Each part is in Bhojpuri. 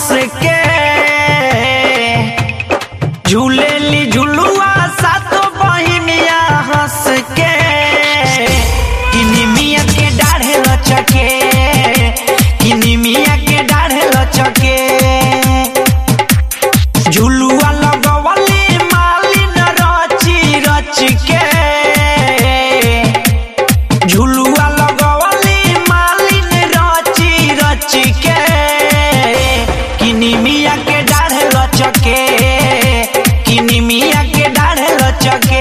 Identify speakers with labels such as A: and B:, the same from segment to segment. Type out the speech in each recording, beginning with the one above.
A: हंस के झूलेली झुलुआ सातो बहिनिया हंस के किनिमिया के डाढ़े लचके किनिमिया के डाढ़े लचके झुलुआ लगवली मालिन रची रच के झुलुआ लगवली मालिन रची रच के किनिमिया के डाढ़े लचके किनिमिया के डाढ़े लचके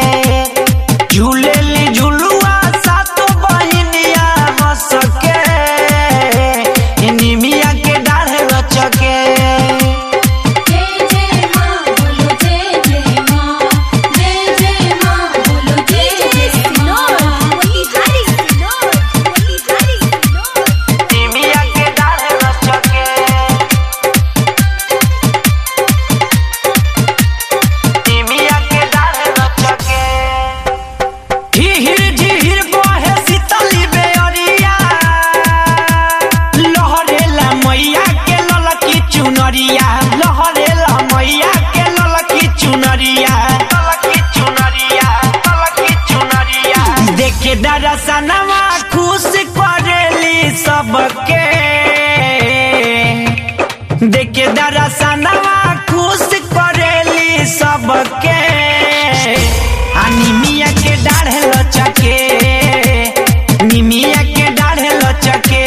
A: झूलेली झुलुआ सातो बहिनिया हंस के किनिमिया के डाढ़े लचके
B: जय जय मां बोलो जय जय मां जय जय मां बोलो जय जय मां बोली हरी सिनोर बोली हरी सिनोर
A: निमिया के डाढ़े लचके निमिया के डाढ़े लचके झिहिर झिहिर बहे शीतली बेअरिया लहरेला मैया के ललकी चुनरिया लहरेला मैया के ललकी चुनरिया ललकी चुनरिया ललकी चुनरिया देखे दरसनवा खुश करेली सबके देखे दरसनवा खुश करेली सबके आ निमिया के डाढ़े लचके निमिया के डाढ़े लचके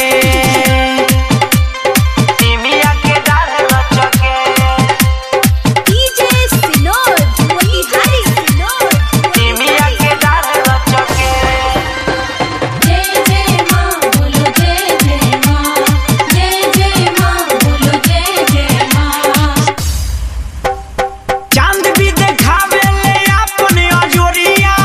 A: निमिया के डाढ़े लचके
B: डीजे सिनोर बोली हरी सिनोर
A: निमिया के डाढ़े लचके
B: जय जय मां बोलो जय जय मां जय जय मां बोलो जय जय मां
A: चांद भी देखावे ले अपने अजोरिया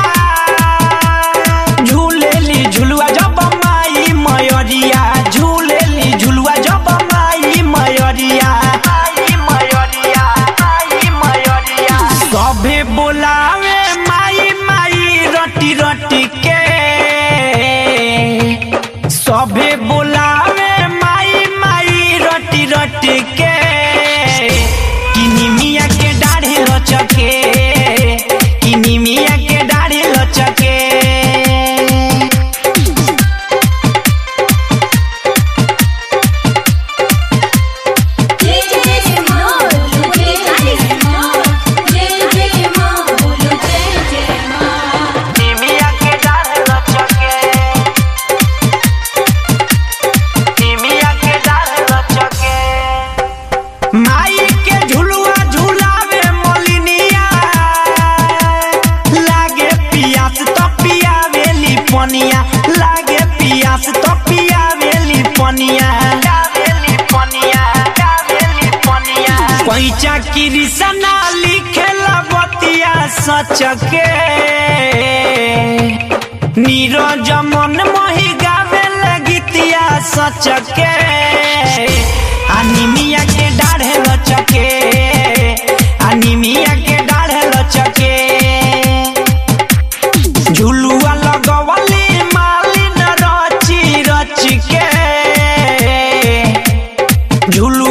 A: झूलेली झुलुआ जब माई मयरिया झूलेली झुलुआ जब माई मयरिया माई मयरिया माई मयरिया सभे बोलावे माई माई रटी रटी के सभे बोलावे माई माई रटी रटी के किनिमिया के डाढ़े लचके किनिमिया के डाढ़े लचके
B: जय जय मां बोलो जय जय मां जय जय मां बोलो जय जय मां
A: निमिया के डाढ़े लचके निमिया के डाढ़े लचके माई के झुलुआ झुलावे मोलिनिया लागे पियास तो पियावेली पनिया लागे पियास तो पियावेली पनिया गावेली पनिया गावेली पनिया पैचा कृष्णा लिखेला बतिया सच के नीरज मन मोहि गावे गीतिया सच के अनिमिया के डाढ़े लचके अनिमिया के डाढ़े लचके झुलुआ लगवली मालिन रची रच के झुलुआ